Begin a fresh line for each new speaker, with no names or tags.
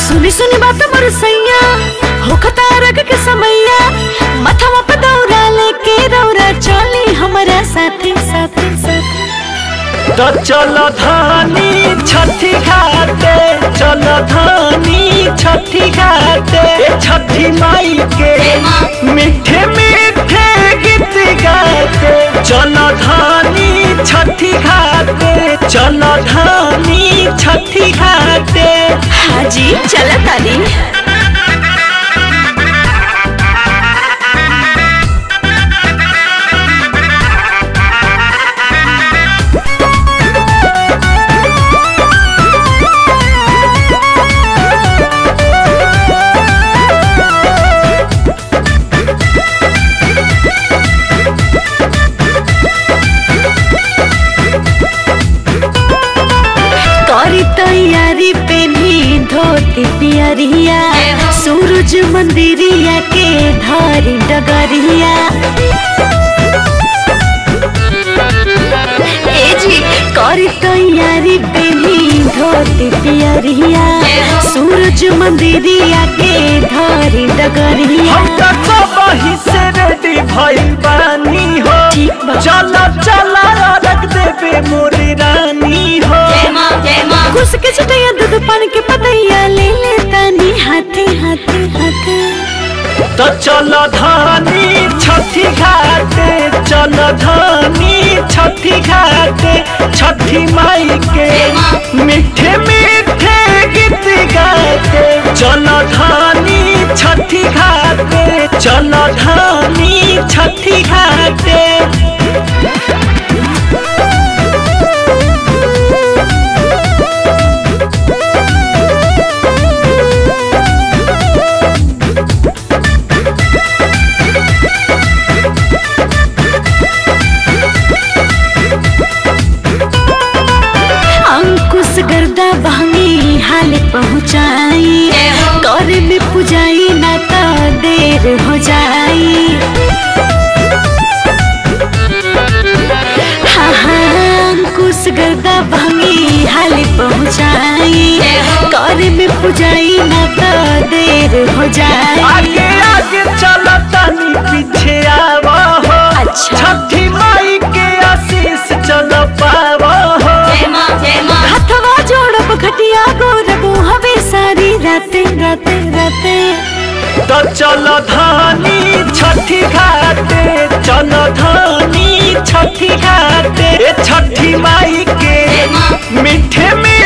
सुनी सुनी बात मोर सैया होखता रग के समैया मथवा पे दौरा लेके रौरा चली हमरा साथे साथे साथे
तो चल धानी छठी घाटे चल धानी छठी घाटे ए छठी माई के मीठे मीठे गीत गाते चल धानी छठी घाटे चल धानी छठी घाटे
हाजी चला तानी करी तैयारी पेनी धोती पियरिया सूरज मंदिरिया के धरी डगरिया ए जी करी तैयारी पेनी धोती पियरिया सूरज मंदिरिया के धरी डगरिया
हम तो सबही से रेडी भइल बानी हो
ठीक बा।
चल चल रख देबे मोरी रानी हो
घुस के छटैया दूध पान के पतैया ले ले तानी हाथे हाथे हाथे
तो चल धानी छठी घाटे चल धानी छठी घाटे छठी माई के मीठे मीठे गीत गाते चल धानी छठी घाटे चल धानी छठी घाटे
अंकुश गर्दा बहनी हाल पहुँचाई करे में पुजाई ना तो देर हो जाई हाँ हाँ अंकुश गर्दा बहनी हाल पहुँचाई करे में पुजाई ना तो देर हो जाई
आगे आगे चल तनी पीछे आवा हो
अच्छा।
छठी माई के आशीष चल पावा हो
हथवा जोड़ब घटिया गोरबो हवे सारी राते राते राते
तो चल धानी छठी घाटे चल धानी छठी घाटे ए छठी माई के मीठे में